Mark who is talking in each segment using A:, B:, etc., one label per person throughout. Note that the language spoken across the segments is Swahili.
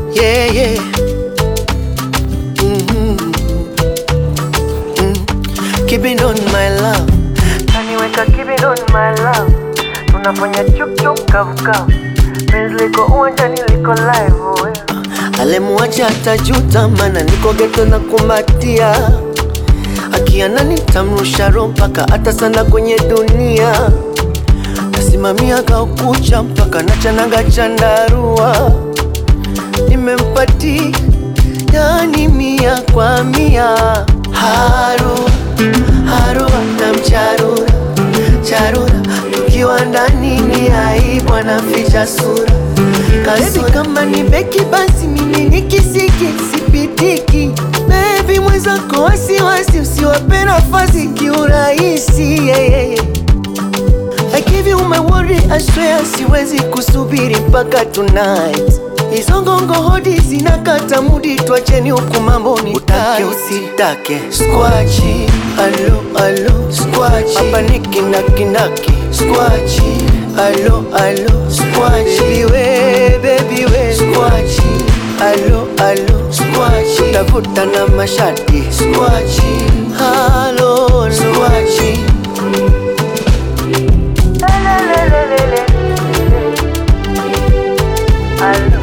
A: yeah, yeah. Mhm. Mm. Keep it on my love.
B: Kaniweka keep it on my love, tunafanya chup chup kavu kavu, penzi liko uwanjani liko live oh, yeah.
A: Alemuacha atajuta, mana niko geto na kumbatia. Akiana nitamrusha roho mpaka hata sana kwenye dunia. Nasimamia kaukucha mpaka nachanaga chandarua. Nimempati yani mia kwa mia. Haru haru na mcharura charura, tukiwa ndani ni aibu, anaficha sura Baby kama ni beki basi mimi ni kisiki sipitiki. Baby mwenzako wasiwasi, usiwape nafasi kiurahisi. Yeah, yeah, yeah. I give you my word, I swear siwezi kusubiri mpaka tonight. Hizo ngongo hodi zinakata mudi, twacheni huku mambo ni utake usitake. Squachi, alo alo, squachi hapa ni kindakinaki. Squachi, alo alo, squachi baby we, baby we, squachi alo alo, squachi utavuta na mashati. Squachi, alo squachi
B: Lelelelelele. Alo.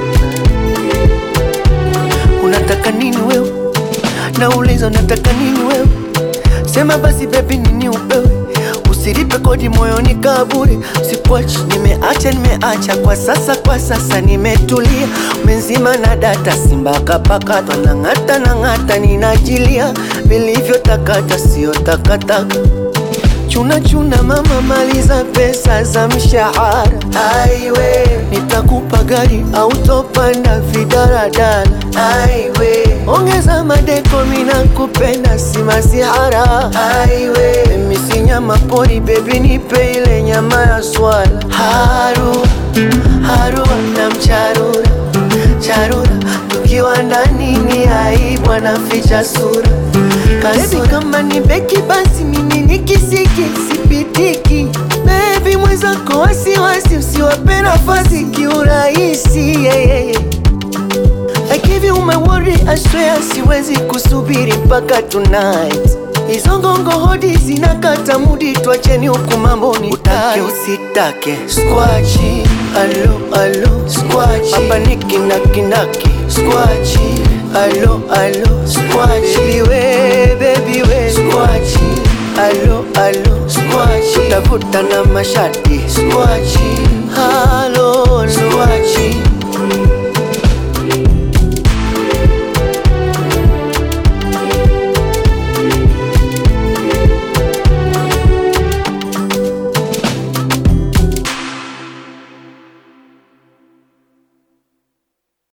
A: Unataka nini wewe? Nauliza unataka nini wewe? Sema basi baby, nini upewe? Usilipe kodi moyoni kaburi, sikuachi. Nimeacha, nimeacha kwa sasa, kwa sasa nimetulia. Umenzima na data, simba kapakatwa na ng'ata na ng'ata, ninajilia vilivyotakata, sio takataka Chuna chuna mama, maliza pesa za mshahara. Aiwe, nitakupa gari au topanda vidaradala. Aiwe, ongeza madeko, mina kupenda si masihara. Aiwe, mimi si nyama pori, baby nipe ile nyama ya swala. Haru haru na mcharura charura, tukiwa ndani ni aibu, anaficha sura. Baby kama ni beki basi mimi ni kisiki sipitiki. Baby mwenzako wasiwasi, usiwape nafasi kiurahisi. Yeah, yeah, yeah. I give you my word, I swear siwezi kusubiri mpaka tonight. Hizo ngongo hodi zinakata mudi, twacheni huku mambo ni utake usitake. Squachi, alo alo, squachi hapa ni kindakinaki. Squachi, alo alo, squachi baby we, baby we, squachi alo alo, squachi utavuta na mashati. Squachi, alo squachi